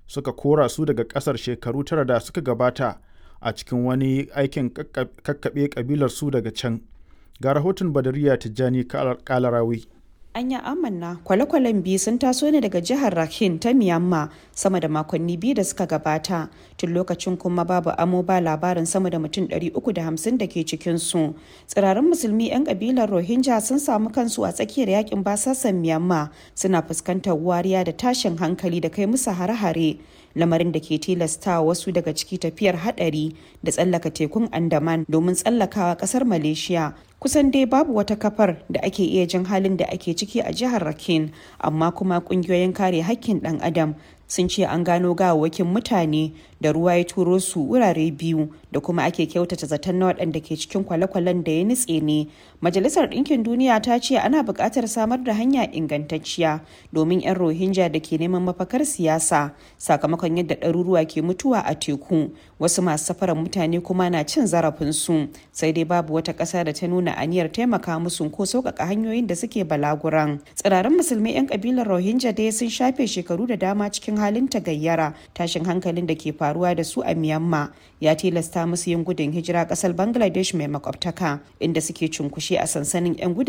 suka kora su daga ƙasar shekaru tara da suka gabata a cikin wani aikin kakkaɓe ƙabilar su daga can. Ga rahoton Badariya Tijjani Kalarawi. Anya amanna kwale-kwalen biyu sun taso ne daga jihar Rakhine ta Myanmar sama da makonni biyu da suka gabata tun lokacin kuma babu amo ba labarin sama da mutum 350 da ke cikinsu. Tsirarin musulmi 'yan kabilar Rohingya sun samu kansu a tsakiyar yakin basasan Myanmar suna fuskantar wariya da tashin hankali da kai musu hare-hare. lamarin da ke tilasta wasu daga ciki tafiyar hadari da tsallaka tekun andaman domin tsallakawa kasar malaysia kusan dai babu wata kafar da ake iya jin halin da ake ciki a jihar rakin amma kuma kungiyoyin kare hakkin dan adam sun ce an gano gawawwakin mutane da ruwa ya turo su wurare biyu da kuma ake kyautata zaton na waɗanda ke cikin kwale-kwalen da ya nutse ne majalisar ɗinkin duniya ta ce ana buƙatar samar da hanya ingantacciya domin 'yan rohingya da ke neman mafakar siyasa sakamakon yadda ɗaruruwa ke mutuwa a teku wasu masu safarar mutane kuma na cin zarafinsu sai dai babu wata ƙasa da ta nuna aniyar taimaka musu ko sauƙaƙa hanyoyin da suke balaguran tsirarin musulmi 'yan ƙabilar rohingya dai sun shafe shekaru da dama cikin halin tagayyara tashin hankalin da ke faruwa da su a myanmar ya tilasta musu yin gudun hijira ƙasar bangladesh mai makwabtaka inda suke cunkushe a sansanin 'yan gudun